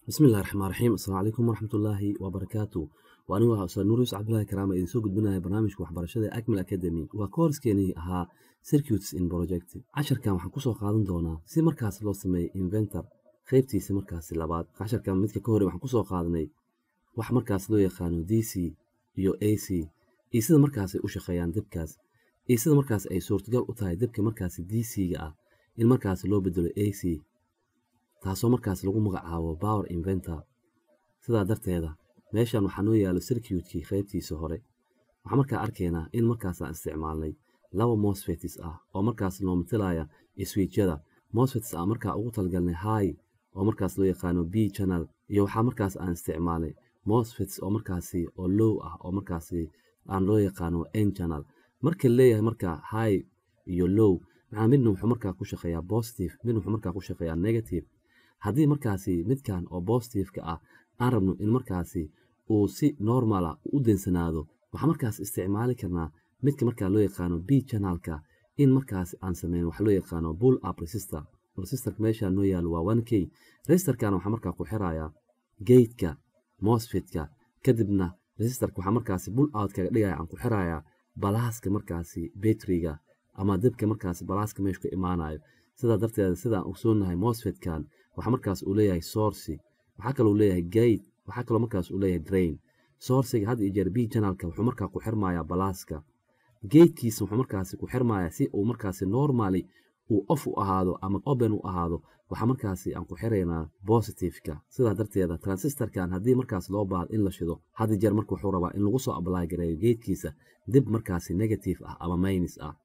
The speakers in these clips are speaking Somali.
bismillahi raxmaan raxiim asalaamu calaykum waraxmatullaahi wabarakaatu waa anigu ah ustaad nuurius cabdullaahi karaama idiin soo gudbinaya barnaamijka waxbarashada ee acmal academy waa koorskeennii ahaa circuits in project casharkan waxaan kusoo qaadan doonaa si markaas loo sameeyo inventor qaybtiisa markaasi labaad casharkan midka ka hore waxaan kusoo qaadanay wax markaas loo yaqaano d c iyo a c iyo sida markaas ay u shaqeeyaan debkaas iyo sida markaas ay suurtagal u tahay debka markaasi d c-ga ah in markaas loo bedelo a c taasoo markaas lagu magacaabo power inventor sidaa darteeda meeshan waxaa noo yaalo circuitkii qaybtiisa hore waxaa markaa arkaynaa in markaasaan isticmaalnay laba mosfetis ah oo markaas noo matalaya swiijyada mosfetis aan markaa ugu talgalnay high oo markaas loo yaqaano b channel iyo waxaa markaas aan isticmaalnay mosfetis oo markaasi oo low ah oo markaasi aan loo yaqaano n channel marka leeyahay markaa high iyo low maxaa midna wuxuu markaa ku shaqeeyaa positive midna wuxuu markaa ku shaqeeyaa negative haddii markaasi midkan oo bositifeka ah aan rabno in markaasi uu si normala u densanaado waxaa markaas isticmaali karnaa midka markaa loo yaqaano b channelka in markaas aan sameyn wax loo yaqaano bull up resistor resistorka meesha noo yaalo waa one k resistorkana waxaa markaa ku xirayaa gateka mosfetka kadibna resistorka waxaa markaasi bull out kaga dhigaya aan ku xirayaa balaaska markaasi betriga ama debka markaasi balaaska meeshu ka imaanayo sidaa darteeda sidaan ogsoonahay mosfetkan waxaa markaas uu leeyahay sourci waxaa kaloo leeyahay gate waxaa kaloo markaas uu leeyahay drain sourciga had iyo jeer b channelka wuxuu markaa ku xirmayaa balaaska gatekiisa wuxuu markaasi ku xirmayaa si uu markaasi normally uu off u ahaado ama open u ahaado waxaa markaasi aan ku xiraynaa positiveka sidaa darteeda transistorkan haddii markaas loo baahdo in la shido had iyo jeer marka wuxuu rabaa in lagu soo apply gareeyo gatekiisa dib markaasi negative ah ama minus ah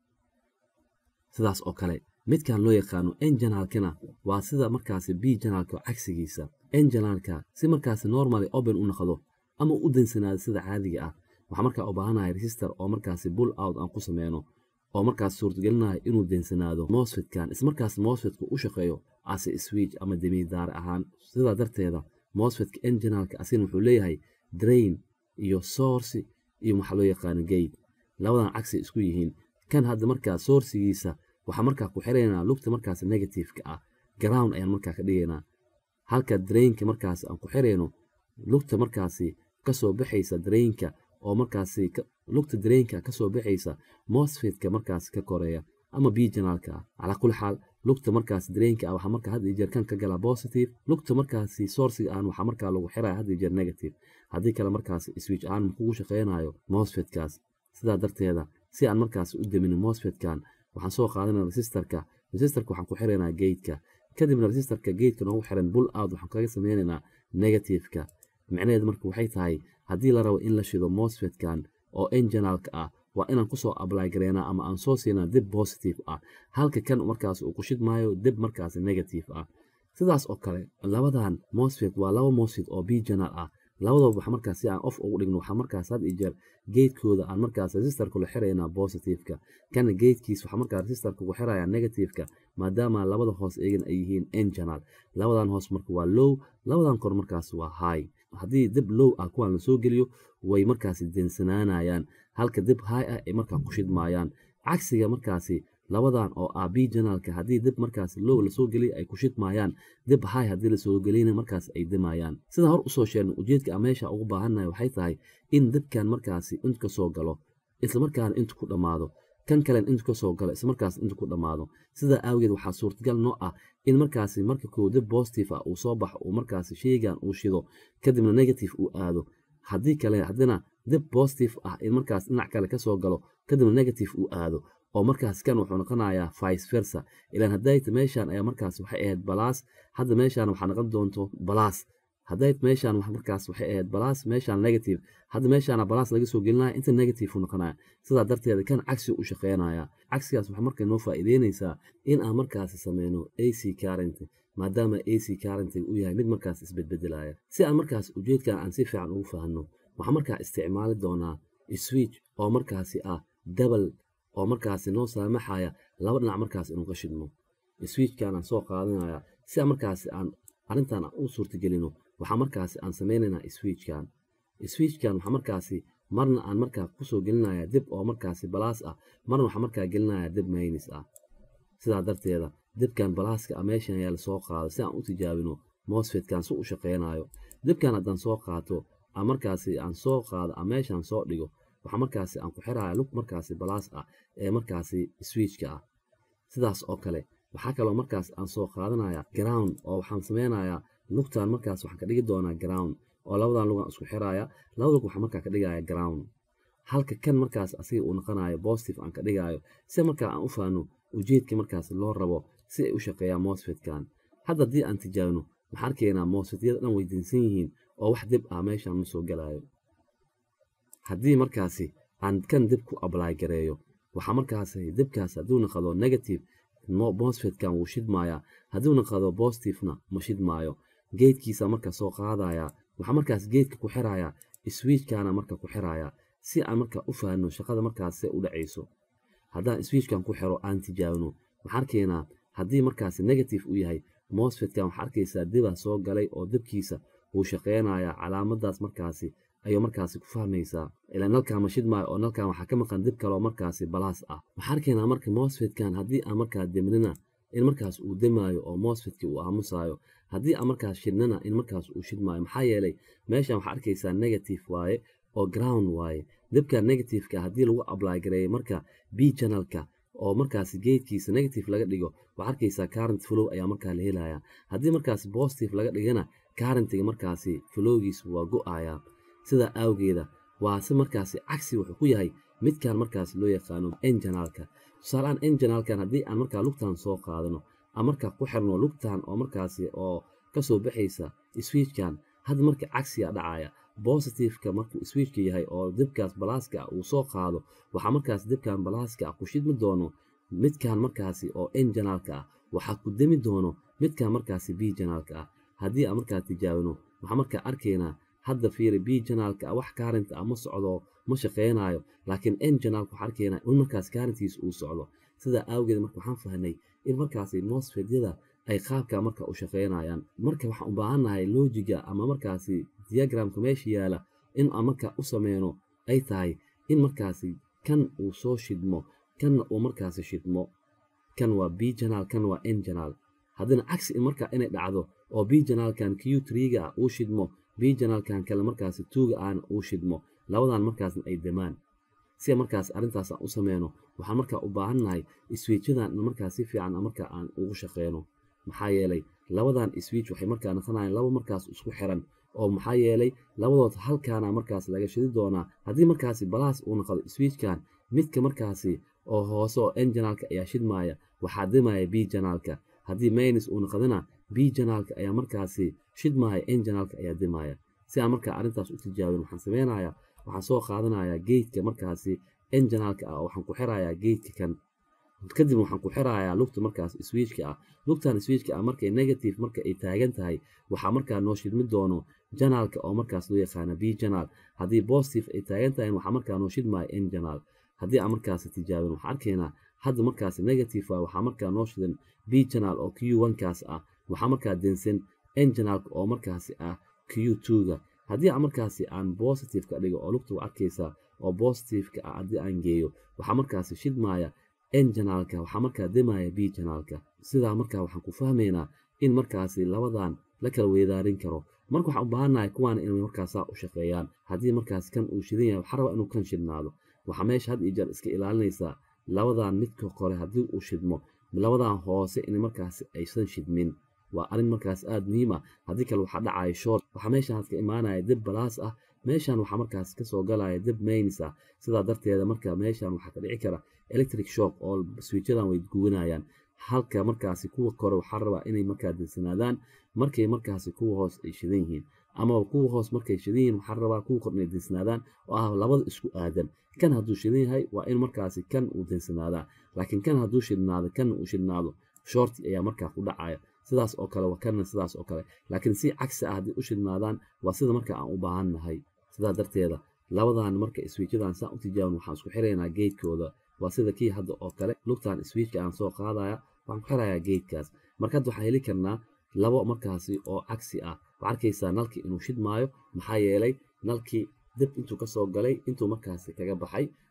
sidaas oo kale midkan loo yaqaano enjanalkana waa sida markaasi b janalka cagsigiisa enjanalka si markaasi normally open u noqdo ama u densanaado sida caadiga ah waxaa markaa u baahanahay resistor oo markaasi bull out aan ku sameyno oo markaas suurtagelinayo inuu densanaado mosfetkan ismarkaas mosfetka u shaqeeyo ase switch ama demidaar ahaan sidaa darteeda mosfetka enjanalka asina wuxuu leeyahay drain iyo source iyo waxaa loo yaqaano gate labadan cagsi isku yihiin kan hadda markaa sourcigiisa waxaa markaa ku xiraynaa lugta markaas negativeka ah ground ayaan markaa ka dhigaynaa halka drainka markaas aan ku xirayno lugta markaasi kasoo baxaysa drainka oo markaasi lugta drainka kasoo baxaysa mosfetka markaasi ka koreeya ama b janaalka ah calaa kulli xaal lugta markaas drainka ah waxaa markaa had iyo jeer kan ka galaa positive lugta markaasi sourciga aan waxaa markaa lagu xiraya had iyo jeer negative haddii kale markaasi switch aan kugu shaqeynayo mosfetkaas sidaa darteeda si aan markaasi u demin mosfetkan waxaan soo qaadanaa resistorka resistorka waxaan ku xiraynaa gateka kadibna resistorka gateka noogu xiran bull out waxaan kaga sameynaynaa negativeka micnaheed marka waxay tahay haddii la rabo in la shido mosfetkan oo enjanalka ah waa inaan kusoo apply gareynaa ama aan soo siinaa dib positive ah halka kan markaas uu ku shidmaayo dib markaas negative ah sidaas oo kale labadan mosfet waa laba mosfet oo b janal ah labadooba waxa markaas si aan off ugu dhigno waxaa markaas had iyo jeer gatekooda aan markaas resistorka la xiraynaa positiveka kana gatekiis waxaa markaa resistorka ugu xirayaa negativeka maadaama labada hoos eegan ay yihiin n janal labadan hoos marka waa low labadan kor markaas waa high haddii dib low ah kuwaan lasoo geliyo way markaasi densanaanayaan halka dib high ah ay markaa ku shidmaayaan cagsiga markaasi labadan oo ah b janalka haddii dib markaas low lasoo geliya ay ku shidmaayaan dib high haddii lasoo geliyna markaas ay dimayaan sidaan hor usoo sheegnay ujeedka a meesha ugu baahannahay waxay tahay in dibkan markaasi intu ka soo galo islamarkaana intu ku dhammaado kan kalen intu ka soo galo islamarkaas intu ku dhammaado sidaa aawageed waxaa suurtagal noo ah in markaasi marka koo dib positive ah uu soo baxo uu markaasi sheygan uu shido kadibna negative uu aado haddii kale haddina dib positive ah in markaas dhinac kale kasoo galo kadibna negative uu aado oo markaas kan wuxuu noqonayaa vice versa ilaan haddayta meeshaan ayaa markaas waxay ahayd balaas hadda meeshaan waxaa noqon doonto balaas haddayt meeshaan markaas waxay ahayd balaas meeshaan negative hadda meeshaana balaas laga soo gelinaya inta negative u noqonaya sidaa darteeda kan cagsi u shaqeynaya cagsigaas waxaa marka noo faa'iideynaysaa in aan markaasi sameyno a c current maadaama a c current uu yahay mid markaas isbedbedelaya si aan markaas ujeedkan aan si fiican ugu fahanno waxaa markaa isticmaali doonaa switch oo markaasi ah double oo markaasi noo saamaxaya laba dhinac markaas inuu ka shidmo switchkan aan soo qaadanaya si aan markaasi aan arrintan u suurtagelino waxaa markaasi aan sameynaynaa switchkan switchkan waxaa markaasi marna aan markaa kusoo gelinaya dib oo markaasi balaas ah marna waxaa markaa gelinaya dib maynis ah sidaa darteeda dibkan balaaska a meeshan ayaa lasoo qaado si aan u tijaabino mosfetkan si u shaqeynayo dibkan haddaan soo qaato aan markaasi aan soo qaado aan meeshaan soo dhigo waxaa markaasi aan ku xiraya lug markaasi balaas ah ee markaasi switchka ah sidaas oo kale waxaa kaloo markaas aan soo qaadanaya ground oo waxaan sameynayaa lugtan markaas waxaan ka dhigi doonaa ground oo labadan lugan isku xiraya labada lug waxaan markaa ka dhigaya ground halka kan markaas asiga uu noqonayo positive aan ka dhigayo si markaa aan u faano ujeedka markaas loo rabo si ay u shaqeeyaan mosfetkan hadda haddii aan tijaabino waxaan arkaynaa mosfetyada dhan weydiinsan yihiin oo wax dib ah meeshaan ma soo galayo haddii markaasi aan kan dib ku ably gareeyo waxaa markaasi dibkaas hadduu naqado negative mosfetkan wuu shidmayaa hadduu naqado positivena ma shidmaayo geedkiisa marka soo qaadaya waxaa markaas geedka ku xiraya switchkana marka ku xiraya si aan marka u fahanno shaqada markaas se u dhacayso haddaan switchkan ku xiro aan tijaabino waxaan arkaynaa haddii markaasi negative u yahay mosfetkan waxaa arkaysaa dibaa soo galay oo dibkiisa wuu shaqeynayaa calaamadaas markaasi ayuu markaasi ku fahmaysaa ilaa nalkan ma shidmaayo oo nalkan waxaa ka maqan dib kaloo markaasi balaas ah waxaa arkaynaa marka mosfetkan haddii aan markaa demnina in markaas uu demaayo oo mosfetka uu aamusayo haddii aan markaas shidnana in markaas uu shidmaayo maxaa yeelay meeshan waxaa arkaysaa negative waaye oo ground waaye dibka negativeka haddii lagu ably gareeyo marka b channelka oo markaasi geedkiisa negative laga dhigo waxaa arkaysaa current flow ayaa markaa la helaya haddii markaasi positive laga dhigana currentiga markaasi flowgiisa waa go-ayaa sidaa awgeeda waa si markaasi cagsi wuxuu ku yahay midkan markaas loo yaqaano enjanalka tusaaleaan enjanalkan haddii aan markaa lugtan soo qaadano aan markaa ku xirno lugtan oo markaasi oo kasoo baxaysa switchkan hadda marka cagsiga dhacaya bositiveka markuu switchka yahay oo dibkaas balaaska ah uu soo qaado waxaa markaas dibkan balaaska ah ku shidmi doono midkan markaasi oo enjanalka ah waxaa ku demi doono midkan markaasi b janaalka ah haddii aan markaa tijaabino waxaa markaa arkaynaa hadda fiiri b janaalka ah wax kaarinta ah ma socdo ma shaqeynayo laakiin n janaalka waxaa arkaynaa in markaas kaarintiisa uu socdo sidaa awgeed marka waxaan fahnay in markaasi mosfedyada ay qaabka marka u shaqeynayaan marka waxaan u baahannahay loojiga ama markaasi diagramka meesha yaala in aan marka u sameyno ay tahay in markaasi kan uu soo shidmo kanna uu markaasi shidmo kan waa b janaal kan waa n janaal haddana cagsi marka inay dhacdo oo b janaalkan q triga ah uu shidmo b janaalkan kale markaasi tuuga ahna uu shidmo labadan markaasna ay demaan si markaas arrintaas aan u sameyno waxaan markaa u baahannahay iswiijadan markaa si fiican marka aan ugu shaqeyno maxaa yeelay labadan switch waxay markaa noqonayaan laba markaas isku xiran oo maxaa yeelay labadood halkaana markaas laga shidi doonaa haddii markaasi balaas uu noqdo switchkan midka markaasi oo hoose oo n janaalka ayaa shidmaaya waxaa dimaya b janaalka haddii maynis uu noqdana b janaalka ayaa markaasi shidmaaya n janaalka ayaa dimaya si aan markaa arrintaas u tijaabin waxaan sameynayaa waxaan soo qaadanayaa geedka markaasi n janaalka ah oo waxaan ku xirayaa geedka kan kadib waxaan ku xirayaa lugta markaas switchka ah lugtan switchka ah markay negative marka ay taagan tahay waxaa markaa noo shidmi doono janaalka oo markaas loo yaqaana b janaal haddii positive ay taagan tahay waxaa markaa noo shidmaya n janaal haddii aan markaasi tijaabin waxaan arkaynaa hadda markaasi negative ah waxaa markaa noo shidan b janaal oo q onekaas ah waxaa markaa densan n janaalka oo markaasi ah q twoga haddii aan markaasi aan positive ka dhigo oo lugta u arkaysaa oo positiveka ah haddii aan geeyo waxaa markaasi shidmaya n janaalka waxaa markaa demaya b janaalka sidaa markaa waxaan ku fahmaynaa in markaasi labadan la kala weedaarin karo marka waxaan u baahannahay kuwaana inay markaasaa u shaqeeyaan haddii markaas kan uu shidan yahay waxaa rabaa inuu kan shidnaado waxaa meesha had iyo jeer iska ilaalinaysaa labadan midka kore haddii uu shidmo labadan hoose in markaasi aysan shidmin waa arrin markaas aada muhiim ah haddii kale waxaa dhacaya shoort waxaa meeshaan ka imaanaya dib balaas ah meeshaan waxaa markaas kasoo galaya dib maynis ah sidaa darteeda marka meeshaan waxaa ka dhici kara electric shock oo swiijadan way gubanayaan halka markaasi kuwa kore waxaa rabaa inay markaa dinsanaadaan markay markaasi kuwa hoos ay shidan yihiin ama kuwa hoos markay shidan yihiin waxaa rabaa kuwa kor inay dinsanaadaan oo ah labada isku aadan kan hadduu shidan yahay waa in markaasi kan uu dinsanaadaa laakiin kan hadduu shidnaado kan uu shidnaado shorti ayaa markaa ku dhacaya sidaas oo kale waa kanna sidaas oo kale laakiin si cagsi ah haddii u shidnaadaan waa sida marka aan u baahan nahay sidaa darteeda labadan marka iswiijadan saan u tijaabin waxaan isku xiraynaa geedkooda waa sida kii hadda oo kale lugtan swiijka aan soo qaadaya waxaan ku xirayaa geedkaas marka hadda waxaan heli karnaa labo markaasi oo cagsi ah waxaa arkaysaa nalkii inuu shidmaayo maxaa yeelay nalkii dib intuu kasoo galay intuu markaasi kaga baxay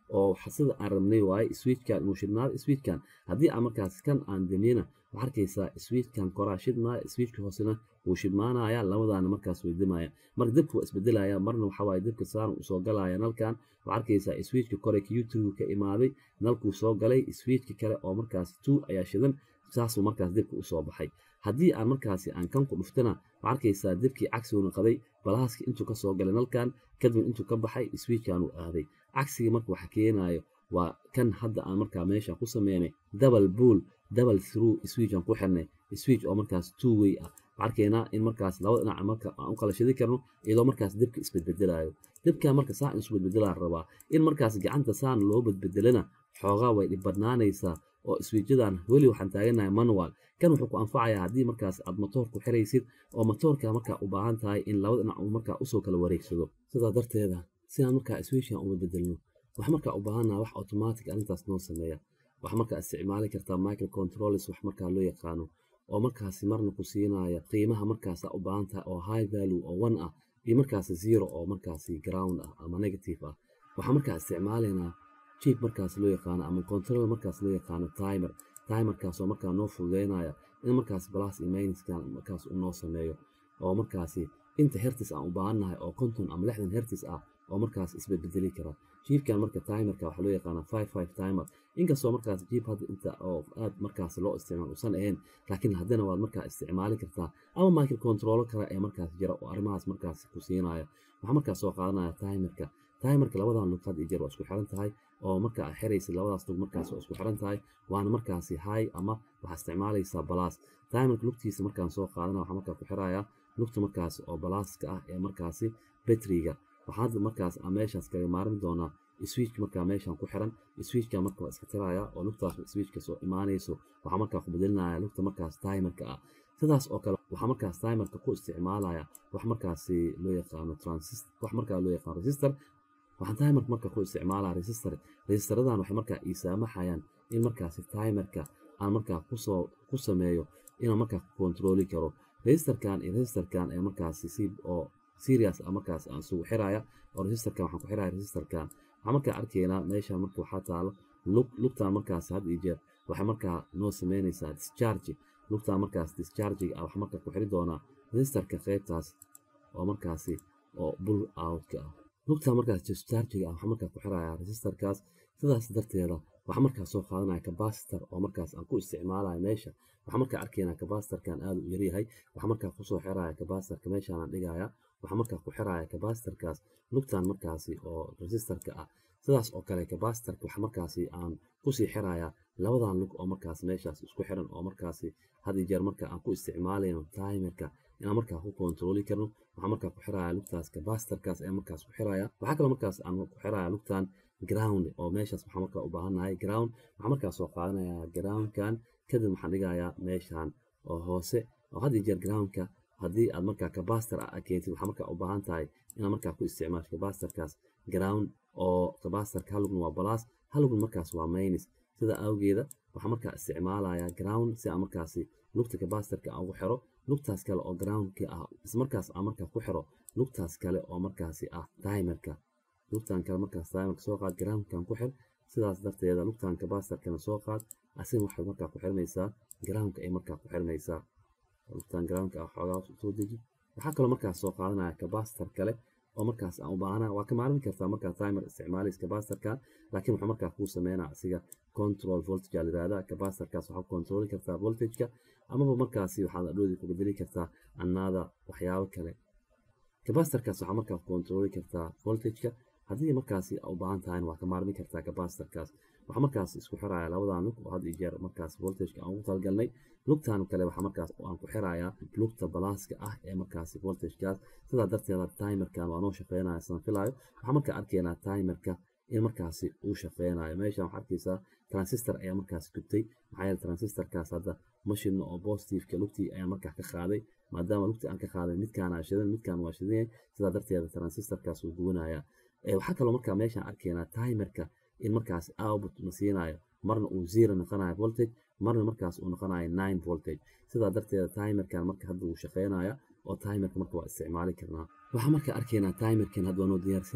oo sida aan rabnay waaye switchkan inuu shidnaado switchkan haddii aan markaas kan aan damiyena waxaa arkaysaa switchkan koraa shidmaya switchka hoosena wuu shidmaanaya labadaana markaas way dimaya marka dibka waa isbedelaya marna waxa waaye dibka saaran uu soo galaya nalkan waxaa arkaysaa switchka kore q2 ka imaaday nalkuu soo galay switchka kale oo markaas two ayaa shidan saasuu markaas dibka usoo baxay haddii aan markaasi aan kan ku dhuftana waxaa arkaysaa dibkii cagsigu noqday balaaskii intuu kasoo galay nalkan kadib intuu ka baxay switchkan uu aaday cagsigii marka waxa keenayo waa kan hadda aan markaa meesha ku sameynay double bull double through switch aan ku xirnay switch oo markaas two way ah waxaan arkaynaa in markaas labada dhinac marka aan u kala shidi karno iyadoo markaas dibka isbedbedelayo dibka marka saa in isbedbedelaa rabaa in markaas gacanta saan loo bedbedelana xoogaa way dhibadnaanaysaa oo switchadan weli waxaan taaganahay manual kan wuxuu ku anfacayaa haddii markaas aad motoor ku xiraysid oo motoorka markaa u baahan tahay in labada dhinac uu markaa usoo kala wareegsado sidaa darteeda si aan markaa switchan u bedbedelno wax markaa u baahannaha wax automatic arrintaas noo sameeya wax markaa isticmaali kartaa micro controllers wax markaa loo yaqaano oo markaasi marna ku siinaya qiimaha markaasa u baahan tahay oo high value oo one ah iyo markaasi zero oo markaasi ground ah ama negative ah waxaa markaa isticmaalaynaa chip markaas loo yaqaano ama control markaas loo yaqaano timer timerkaasoo markaa noo fududeynaya in markaas plus iyo minuskan markaas uu noo sameeyo oo markaasi inta hertis aan u baahannahay oo konton ama lixdan hertis ah oo markaas isbedbedeli kara jiibkan marka timerka waxaa loo yaqaanaa five five timer inkastoo markaas jiib hadda inta oo aad markaas loo isticmaal usan ahayn laakiin haddana waad markaa isticmaali kartaa ama micro controlo kale ee markaas jira oo arrimahaas markaas ku siinaya waxaa markaas soo qaadanaya timerka timerka labadan lug had iyo jeer waa isku xiran tahay oo marka aad xiraysid labadaas lug markaas waa isku xiran tahay waana markaasi high ama waxaa isticmaalaysaa balaas timerka lugtiisa markaan soo qaadana waxaa markaa ku xirayaa lugta markaas oo balaaska ah ee markaasi betriga waxaad markaas aan meeshaas kaga maarin doonaa switch markaa meeshan ku xiran switchka marka waa iska tiraya oo lugtaas switchka soo imaanayso waxaa markaa ku bedelinaya lugta markaas timerka ah sidaas oo kale waxaa markaas timerka ku isticmaalaya wax markaasi loo yaqaano transistor wax markaa loo yaqaano resistor waxaan timerka marka ku isticmaalaa resistor resistaradan waxay markaa ii saamaxayaan in markaasi timerka aan markaa kusoo ku sameeyo inaan markaa ku kontrooli karo resistorkan iyo resistorkan ee markaasi si oo serious ah markaas aan isugu xiraya oo resistorkan waxaan ku xiraya resistorkan waxaan markaa arkaynaa meeshan marka waxaa taalo lug lugtan markaas had iyo jeer waxay markaa noo sameynaysaa discharge lugtan markaas dischargiga ah waxaa markaa ku xiri doonaa resistorka qaybtaas oo markaasi oo bull outka ah lugtan markaas dischargiga ah waxaa markaa ku xiraya resistorkaas sidaas darteeda waxaa markaas soo qaadanaya capacitor oo markaas aan ku isticmaalayo meesha waxaa markaa arkaynaa capacitorkan aad u yaryahay waxaa markaa kusoo xiraya capacitorka meeshaan aan dhigaya waxaa markaa ku xiraya capacitorkaas lugtan markaasi oo resistorka ah sidaas oo kale capacitorka waxa markaasi aan kusii xiraya labadan lug oo markaas meeshaas isku xiran oo markaasi had iyo jeer marka aan ku isticmaalayno timerka inaan markaa ku kontrooli karno waxaa markaa ku xiraya lugtaas capacitorkaas ayaa markaas ku xiraya waxaa kaloo markaas aan ku xiraya lugtan ground oo meeshaas waxaa markaa u baahannahay ground waxaa markaa soo qaadanaya groundkan kadib waxaan dhigayaa meeshan oo hoose oo had iyo jeer groundka haddii aad markaa capacitor ah keentid waxaa markaa u baahan tahay inaad markaa ku isticmaasho capacitorkaas ground oo capacitorka halugna waa balaas halugna markaas waa minus sida awgeeda waxaa markaa isticmaalaya ground si aan markaasi lugta capacitorka aan ugu xiro lugtaas kale oo groundka ah ismarkaas aan markaa ku xiro lugtaas kale oo markaasi ah timerka lugtan kale markaas timerka soo qaad groundkan ku xir sidaas darteeda lugtan capacitorkana soo qaad asigana waxay markaa ku xirmaysaa groundka ay markaa ku xirmaysaa lugtan groundka ah xoogaa soo deji waxaa kaloo markaas soo qaadanaya capacitor kale oo markaas aan u baahana waa ka maarmi kartaa markaa timer isticmaalaysa capacitorkan laakiin wuxuu markaa kuu sameynaa asiga control voltage aa layihahdaa capacitorkaas waxaa ku controli kartaa voltageka amaba markaasi waxaad adhoodi ku bedeli kartaa annaada waxyaabo kale capacitorkaas waxaa markaa ku controli kartaa voltageka haddii markaasi u baahan tahayna waa ka maarmi kartaa capacitorkaas waxaa markaas isku xiraya labadan lug oo had iyo jeer markaas voltageka aan ugu talgalnay lugtan kale waxaa markaas aan ku xirayaa lugta balaaska ah ee markaasi voltagekaas sidaa darteeda timerkan waa noo shaqeynaya sidaan filaayo waxaa markaa arkaynaa timerka in markaasi uu shaqeynayo meeshan waxaa arkaysaa transistor ayaa markaas gubtay maxaa yeele transistorkaas hadda mashidna oo positiveka lugtii ayaa markaa ka qaaday maadaama lugtii aan ka qaaday midkaan aa shidan midkaan waa shidan yahay sidaa darteeda transistorkaas wuu gubanaya waxaa kaloo markaa meeshaan arkaynaa timerka in markaas output na siinayo marna uu zero noqonayo voltage marna markaas uu noqonayo nine voltage sidaa darteeda timerkan marka hadda wuu shaqeynaya oo timerka marka waa isticmaali karnaa waxaa marka arkaynaa timerkan hadda waa noo diyaarsan yahay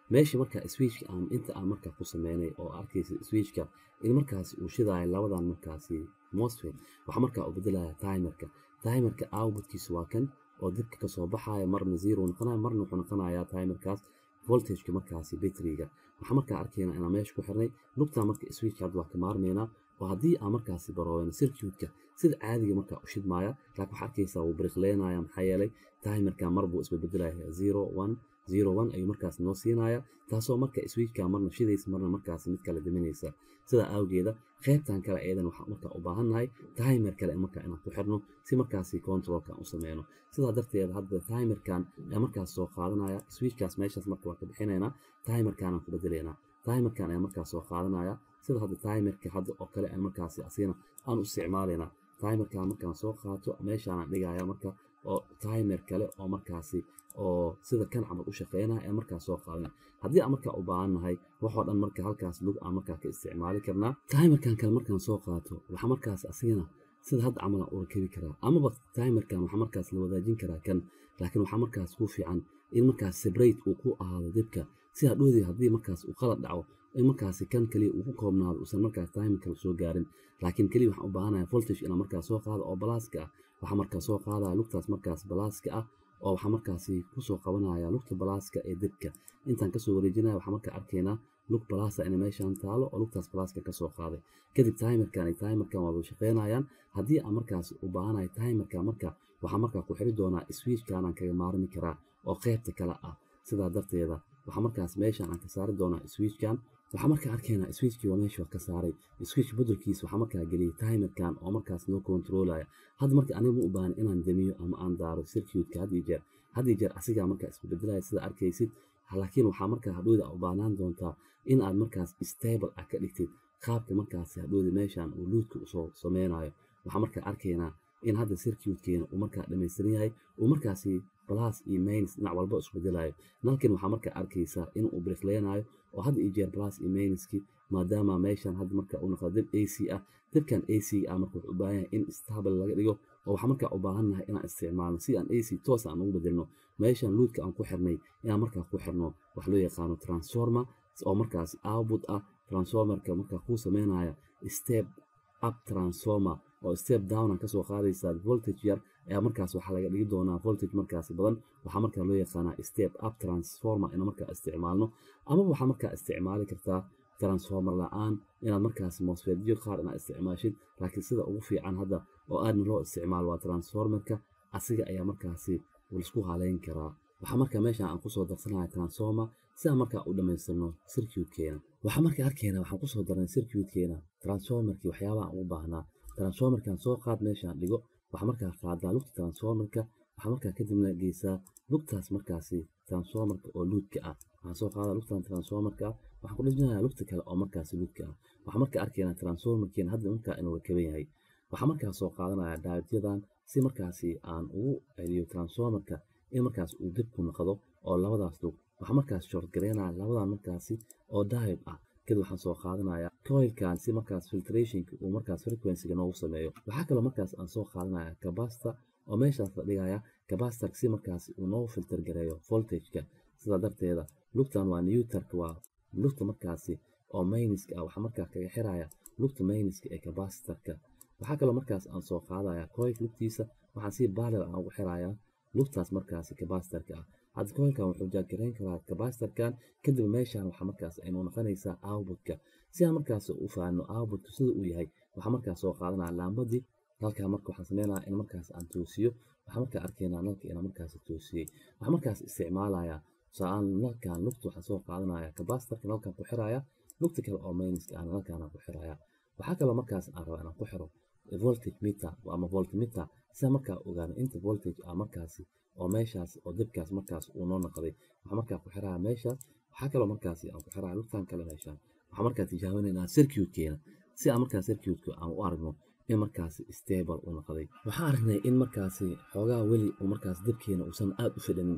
meesha marka switchka aan inta aan markaa ku sameynay oo arkaysa switchka in markaasi uu shidaayo labadan markaasi mosfet waxaa markaa u bedelaya timerka timerka outputkiisa waa kan oo dibka kasoo baxaya marna zero noqonaya marna wuxuu noqonayaa timerkaas voltageka markaasi bateriga waxaa markaa arkaynaa inaan meesha ku xirnay lugtaa marka switchka hadda waa ka maarmaynaa oo haddii aan markaasi barooweyno circuitka sida caadiga markaa u shidmaaya laakiin waxaa arkaysaa wuu bariqleynaya maxaa yeelay timerka mar buu isbedbedelaya zero one zero one ayuu markaas noo siinaya taasoo marka switchka marna shidaysa marna markaasi mid kale diminaysa sidaa awgeeda qaybtan kale ayadan waxaan markaa u baahannahay timer kale markaa inaan ku xirno si markaasi controlka u sameyno sidaa darteed hadda timerkan ayaa markaas soo qaadanaya switchkaas meeshaas marka waa ka bixinaynaa timerkanaan ku bedelaynaa timerkan ayaa markaas soo qaadanaya sida hadda timerka hadda oo kale aan markaasi asina aan u isticmaalaynaa timerkan markaan soo qaato meeshaanaan dhigaya marka oo timer kale oo markaasi oo sida kan camal u shaqeynaya ee markaas soo qaadana haddii aan markaa u baahannahay waxoo dhan marka halkaas lug aan markaa ka isticmaali karnaa timerkan kale markaan soo qaato waxaa markaas asigana sida hadda camal aan u rakibi karaa amaba timerkan waxaa markaas la wadaajin karaa kan laakiin waxaa markaas ku fiican in markaas separate uu ku ahaado dibka si hadhoodii haddii markaas uu qalad dhaco in markaasi kan kaliya uu ku koobnaado uusan markaas timerka soo gaarin laakiin keliya waxaan u baahanahay voltage inaan markaas soo qaado oo balaaska ah waxaa markaas soo qaadaya lugtaas markaas balaaska ah oo waxaa markaasi kusoo qabanaya lugta balaaska ee dibka intaan kasoo wareejinaya waxaa markaa arkaynaa lug balaasa inay meeshaan taalo oo lugtaas balaaska kasoo qaaday kadib timerkan iyo timerkan waadu shaqeynayaan haddii aan markaas u baahanahay timerka marka waxaa markaa ku xiri doonaa switchkanaan kaga maarmi karaa oo qaybta kale ah sidaa darteeda waxaa markaas meeshaan aan ka saari doonaa switchkan waxaa markaa arkaynaa switchkii waa meesha ka saaray switch beddelkiisa waxaa markaa geliyay timerkan oo markaas noo controlaya hadda marka aniga ma u baahan inaan damiyo ama aan daaro circuitka had iyo jeer had iyo jeer asigaa markaa isku bedelaya sida arkaysid laakiin waxaa markaa hadhowda u baahnaan doontaa in aad markaas stable ah ka dhigtid qaabka markaasi hadhowda meeshaan uu luudka usoo sameynayo waxaa markaa arkaynaa in hadda circuitkeena uu markaa dhammaystiran yahay uu markaasi plus iyo minus dhinac walba isku bedelayo nalkan waxaa markaa arkaysaa inuu briqleynayo oo hadda iyo jeer plus iyo minuski maadaama meeshan hadda marka uu noqdo dib ac ah dibkan ac ah marka wuxuu u baahan yahay in stable laga dhigo oo waxaa markaa u baahannahay inaan isticmaalno si aan ac toos aan ugu bedelno meeshan luudka aan ku xirnay inaan markaa ku xirno wax loo yaqaano transformer oo markaas output ah transformerka markaa kuu sameynaya step up transformer oo step down aan kasoo qaadaysaa voltage yar ayaa markaas waxaa laga dhigi doonaa voltage markaas badan waxaa markaa loo yaqaanaa step up transformer inaan markaa isticmaalno amaba waxaa markaa isticmaali kartaa transformer la-aan inaad markaas mosfetyo qaar inaad isticmaashid laakiin sida ugu fiican hadda oo aadna loo isticmaalo waa transformerka asiga ayaa markaasi laisku haleyn karaa waxaa markaa meeshan aan kusoo darsanaya transformer si aan markaa u dhammaystirno circuitkeena waxaa markaa arkeena waxaan kusoo darnay circuitkeena transformerkii waxyaabaha aan ugu baahnaa transformerkan soo qaad meeshaan dhigo waxaa markaa qaadaa lugta transformerka waxaa markaa kadibna geysaa lugtaas markaasi transformerka oo luudka ah waxaan soo qaadaa lugtan transformerka ah waxaan ku dhijinayaa lugta kale oo markaasi luudka ah waxaa markaa arkaynaa transformerkeena hadda markaa inuu rakaban yahay waxaa markaa soo qaadanaya daawityadan si markaasi aan ugu celiyo transformerka in markaas uu dib ku noqdo oo labadaas lug waxaa markaas short gareynaya labadan markaasi oo diode ah kadib waxaan soo qaadanaya coilkan si markaas filtrationka uu markaas frequencyga noogu sameeyo waxaa kaloo markaas aan soo qaadanaya capacitor oo meeshaas la dhigaya capacitor si markaas uu noogu filter gareeyo voltageka sidaa darteeda lugtan waa newtarka waa lugta markaasi oo mayniska ah waxaa markaa kaga xiraya lugta mayniska ee capacitorka waxaa kaloo markaas aan soo qaadaya coil lugtiisa waxaan si baalel aan ugu xiraya lugtaas markaasi capacitorka ah hadda coilkan wuxuu jaagarayn karaa capacitorkan kadib meeshan waxaa markaas aynu noqonaysaa outputka si aan markaas u fahanno outputka sida uu yahay waxaa markaas soo qaadanaya laambadii halkaa marka waxaan sameynaya in markaas aan toosiyo waxaa markaa arkaynaa nalka inaan markaas toosiyey waxaa markaas isticmaalaya saan nalkan lugta waxaan soo qaadanaya capacitorka nalkan ku xiraya lugta kale oo mayniska ah nalkan aan ku xiraya waxaa kaloo markaas aan rabaa inaan ku xiro voltage meter ama voltmeter sida markaa ogaano inta voltage ah markaasi oo meeshaas oo dibkaas markaas uu noo noqday waxaa markaa ku xiraya meeshaas waxaa kaloo markaasi aan ku xiraya lugtan kale meeshaan waxaa markaa tijaabinaynaa circuitkeena si aan markaa circuitka aan u aragno in markaasi stable u noqday waxaan aragnay in markaasi xoogaa weli uu markaas dibkeena uusan aad u fidhinin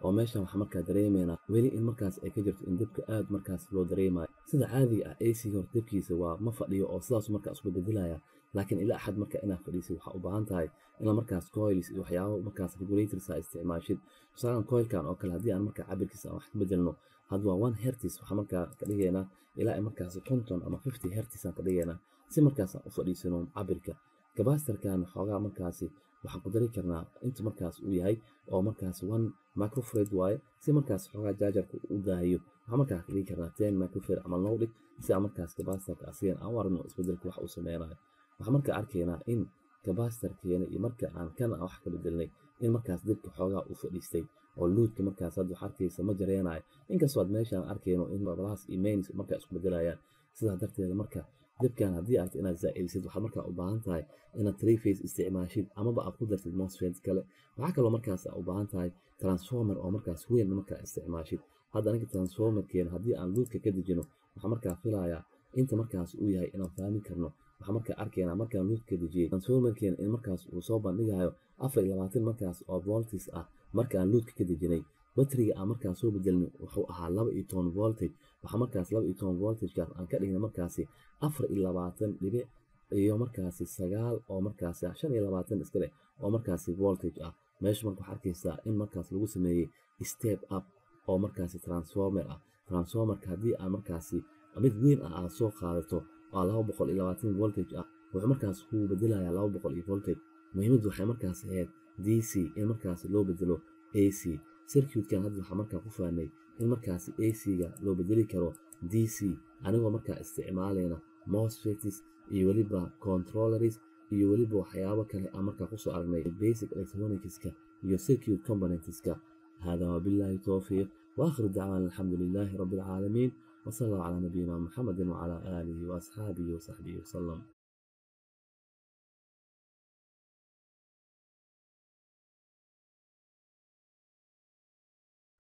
oo meeshan waxaa markaa dareemaynaa weli in markaas ay ka jirto in debka aad markaas loo dareemayo sida caadiga ah ac hor debkiisa waa ma fadhiyo oo sidaas markaa isku bedelaya laakiin ilaa axad marka inaad fadhiisid waxaa u baahan tahay inaad markaas coils iyo waxyaabo markaas regulators aa isticmaashid tusaalan coilkan oo kale haddii aan markaa cabirkiisa aan wax ka bedelno hadda waa one hertis waxaa markaa ka dhigaynaa ilaa markaas konton ama fifty hertis aan ka dhigaynaa si markaas aan u fadhiisano cabirka kabasitarkan xoogaa markaasi waxaan ku dari karnaa inta markaas uu yahay oo markaas one microfred waaye si markaas xoogaa jaajarka u daahiyo waxaa markaa ka dhigi karnaa ten microfred ama loo dhig si aan markaas kabasitarka asigan aan u aragno isbedelka wax uu sameynayo waxaan markaa arkaynaa in kabasitarkeena iyo marka aan kana wax ka bedelnay in markaas dibka xoogaa uu fadhiistay oo luudka markaas hadda waxaa arkaysa ma jareenayo inkastoo aad meeshaan arkayno in labadaas iyo mains markaa isku bedelayaan sidaa darteeda marka dibkan haddii aad inaad zaa'idisid waxaad markaa u baahan tahay inaad three face isticmaashid amaba aad ku dartid mosfet kale waxaa kaloo markaas u baahan tahay transformer oo markaas weyn markaa isticmaashid hadda aniga transformerkeena haddii aan luudka ka dejino waxaa markaa filayaa inta markaas uu yahay inaan fahmi karno waxaa markaa arkaynaa markaan luudka ka dejiyey transformerkeena in markaas uu soo bandhigayo afar iyo labaatan markaas oo voltis ah markaan luudka ka dejinay batriga aan markaas soo bedelnay wuxuu ahaa laba iyo toban voltage waxaa markaas laba iyo toban voltagekaas aan ka dhignay markaasi afar iyo labaatan dhibic iyo markaasi sagaal oo markaasi shan iyo labaatan iska leh oo markaasi voltage ah meesha marka waxaa arkaysaa in markaas lagu sameeyey step up oo markaasi transformer ah transformerka haddii aan markaasi mid weyn ah aad soo qaadato waa laba boqol iyo labaatan voltage ah wuxuu markaas ku bedelayaa laba boqol iyo voltage muhiimaddu waxay markaas ahayd d c in markaas loo bedelo a c circuitkan hadda waxaa markaa ku fahnay in markaasi a c-ga loo bedeli karo d c anigoo markaa isticmaalayna mosfetis iyo weliba controllers iyo weliba waxyaabo kale aan markaa kusoo aragnay basic electronicska iyo circuit componentska hada wabillahi towfiiq واخر دعوانا الحمد لله رب العالمين وصلى الله على نبينا محمد وعلى اله واصحابه وصحبه وسلم